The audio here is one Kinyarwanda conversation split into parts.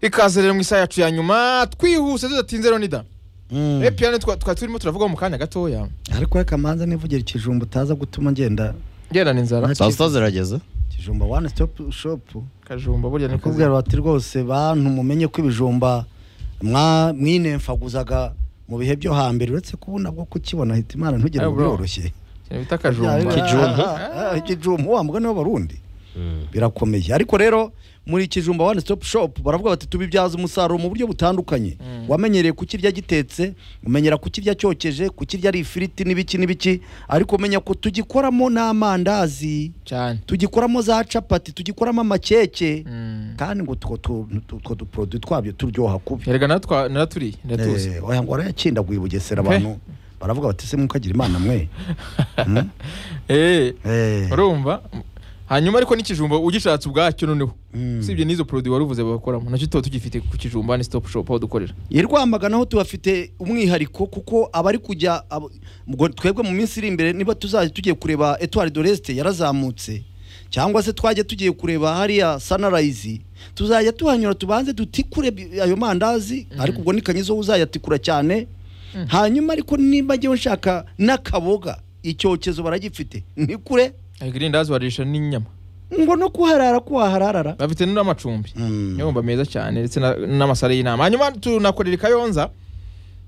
ikaze rero mu isaha yacu ya nyuma twihuse tudatinze ronida Mm. eee piyano twari turimo turavuga mu kanya gatoya ariko we kamanza nivugira ikijumba utaza gutuma ngenda ngendana inzara saa sita zirageze ikijumba wani sitopu shopu kajumba burya ni kubwira kuzi bati rwose bantu mumenye ko ibijumba mwa- mwinemfaguzaga mu bihe byo hambere uretse ko ubu nabwo kukibona hita imana ntugire Eh, ngo bro. biroroshye ikintu bita kajumba Kijumba. Ah, ah, ikijumba uwa mbwa nibo barundi birakomeye ariko rero muri kijumba one stop shop baravuga bati tubibyaza umusaruro mu buryo butandukanye wamenyereye kukirya gitetse umenyera kukirya cyokeje kukirya ari ifiriti n'ibiki n'ibiki ariko menya ko tugikoramo n'amandazi cyane tugikoramo za capati tugikoramo amakeke Mm. kandi ngo two tu- tu- two duporoduwi twabyo turyoha kubi erega natwa- naraturiye ndatuzi Eh, oya ngo warayakindaguye i bugesera Okay. abantu baravuga bati se mukagira imana mwe Mm? eee Eh, urumva hanyuma ariko n'ikijumba ugishatse ubwacyo noneho mm. usibye n'izo produit wari uvuze bakoramo nacyo tuba tugifite ku kijumba ni stop shop aho dukorera i rwamagana ho tubafite umwihariko kuko abari kujya abo- ubwo twebwe mu minsi iri imbere niba tuzajya tugiye kureba etuwari doresite yarazamutse cyangwa se twajya tugiye kureba hariya sanarayizi tuzajya tuhanyura tubanze dutikure bi- ayo mandazi ariko ubwo ni kanyizo uzayatikura cyane hanyuma ariko niba njyewe nshaka n'akaboga icyokezo baragifite ni kure ariko irindazi warisha n'inyama ngo no kuharara ko wahararara bafite n'amacumbi Mm. nyumba meza cyane ndetse na- n'amasare y'inama hanyuma tunakorera i kayonza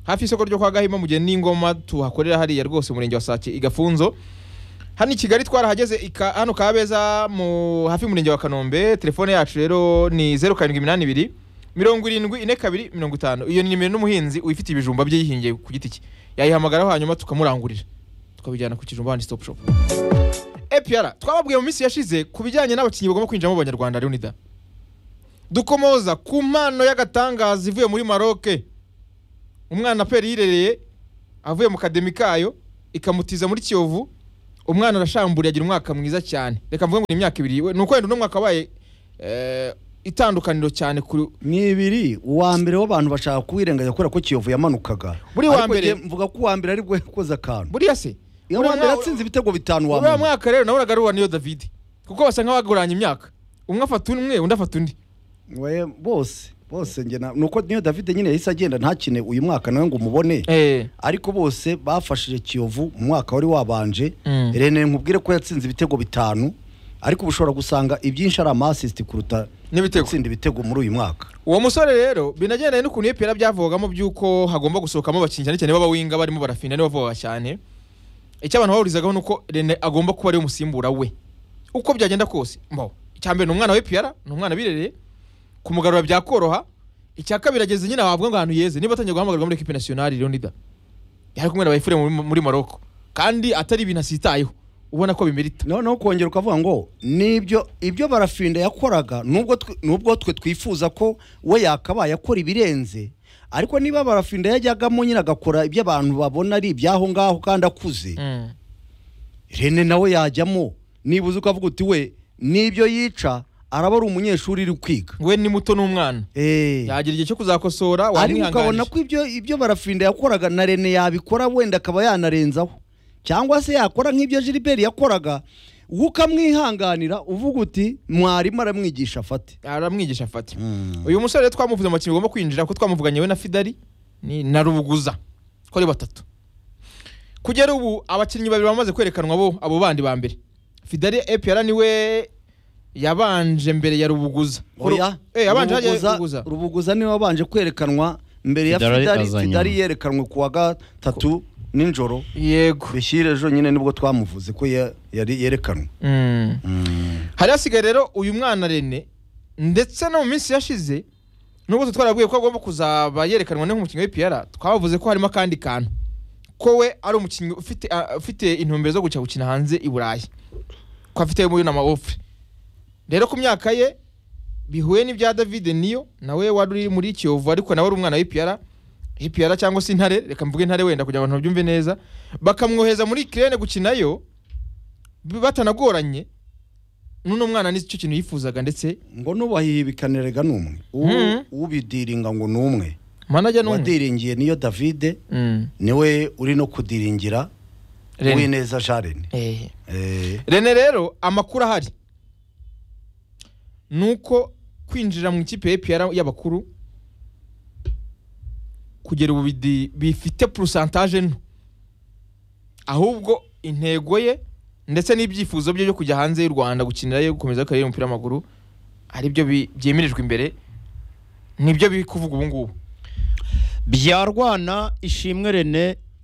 hafi y'isoko ryo kwa gahima mu gihe n'ingoma tuhakorera hariya rwose umurenge wa sake igafunzo hano i kigali twarahageze ika- hano kabeza mu hafi y'umurenge wa kanombe telefone yacu rero ni zeru karindwi iminani ibiri mirongo irindwi ine kabiri mirongo itanu iyo ni nimero n'umuhinzi uyifitiye ibijumba bye yihingiye ku giti cye yayihamagaraho hanyuma tukamurangurira tukabijyana ku kijumba handi stop shop epr twababwiye mu minsi yashize ku bijyanye n'abakinnyi bagomba kwinjiramo abanyarwanda leonida dukomoza ku mpano y'agatangaza ivuye muri maroke umwana peri yirereye avuye mu kademi kayo ikamutiza muri kiyovu umwana arashamburiye agira umwaka mwiza cyane reka mvuge ngo ni imyaka ibiri we- ni ukwenda uno mwaka wabaye eh, itandukaniro cyane ku ni ibiri uwa mbere w'abantu bashaka kuwirengagiza kubera ko kiyovu yamanukaga Buri wa Ariko mbere- njye mvuga ko uwa mbere ari bwo yakoze akantu buriya se iyo buriya uwa mbere mwa- atsinze ibitego bitanu wa uriya mbere mwaka rero nabonaga ari uwa niyo davide kuko basa nk'abaguranye imyaka umwe afata umwe undi afata undi we bose bose njye na- nuko niyo david nyine yahise agenda ntakine uyu mwaka nawe ngo umubone Eh, ariko bose bafashije kiyovu mu mwaka wari wabanje Mm. rene nkubwire ko yatsinze ibitego bitanu ariko uba ushobora gusanga ibyinshi ari amasisiti kuruta n'ibitego gutsinda ibitego muri uyu mwaka uwo musore rero binagendanye n'ukuntu epera byavugamo by'uko hagomba gusohokamo abakinnyi cyane cyane b'abawinga barimo barafinda nibo bavoga cyane icyo abantu bahurizaho ni uko rene agomba kuba ariwe musimbura we uko byagenda kose mbaho icya mbere ni umwana w'epera ni umwana birereye kumugarura byakoroha icya kabiri ageze nyine wavuga ngo ahantu yeze niba atangiye guhamagarwa muri ekipi nasiyonari leonida yari kumwe na bayifure muri muri maroko kandi atari ibintu asitayeho ubona ko bimerita noneho kongera ukavuga ngo nibyo ibyo barafinda yakoraga nubwo twe- nubwo twe twifuza ko we yakabaye akora ibirenze ariko niba barafinda yajyagamo nyine agakora ibyo abantu babona ari iby'aho ngaho kandi akuze Mm. rene nawe yajyamo nibuze ukavuga uti we n'ibyo yica araba ari umunyeshuri uri kwiga we ni muto n'umwana Eh. yagira igihe cyo kuzakosora ariko ukabona wamwihanganije ko ibyo ibyo barafinda yakoraga na rene yabikora wenda akaba yanarenzaho cyangwa se yakora nk'ibyo gilbert yakoraga wowe ukamwihanganira uvuga uti mwarimu aramwigisha afate aramwigisha afata uyu musore rero twamuvuze amakinnyi agomba kwinjira kuko twamuvuganye we na fidari ni- na rubuguza ko ari batatu kugera ubu abakinnyi babiri bamaze kwerekanwa bo abo bandi ba mbere fidari epr niwe yabanje mbere ya rubuguza oya Eh, yabanje hajya rubuguza rubuguza niwe wabanje kwerekanwa mbere ya Fidari fidari aza nyuma. fidari yerekanwe ku wa gatatu nijoro yego bishyire ejo nyine nibwo twamuvuze ko ya- yari yerekanwe Mm. hari hasigaye rero uyu mwana rene ndetse no mu minsi yashize nubwo twe twarabwiye ko agomba kuzaba yerekanwa ne nk'umukinnyi w'ipiyara twabavuze ko harimo akandi kantu ko we ari umukinnyi ufite ah, ufite intumbero zo guca gukina hanze i burayi ko afite muri na ofure rero ku myaka ye bihuye n'ibya david niyo nawe wari uri muri kiyovu ariko nawe ari umwana w'ipiyara ipiyara cyangwa se intare reka mvuge intare wenda kugira ngo abantu babyumve neza bakamwoheza muri kirene gukinayo batanagoranye n'uno mwana nicyo kintu yifuzaga ndetse ngo n'ubahihibikanirega ni umwe Mm. Ubu- ubidiringa ngo ni umwe manajya n'umwe uwadiringiye niyo davide Mm. niwe uri no kudiringira Rene. uwineza jarene Eh. Eh, rene rero amakuru ahari ni uko kwinjira mu ikipe ya EPR y'abakuru kugera ubu bidi- bifite porosantaje nto ahubwo intego ye ndetse n'ibyifuzo bye byo kujya hanze y'u Rwanda gukinirayo gukomeza kariyeri y'umupira w'amaguru aribyo bi- byemirijwe imbere nibyo biri kuvuga ubu ngubu byarwana ishimwe rene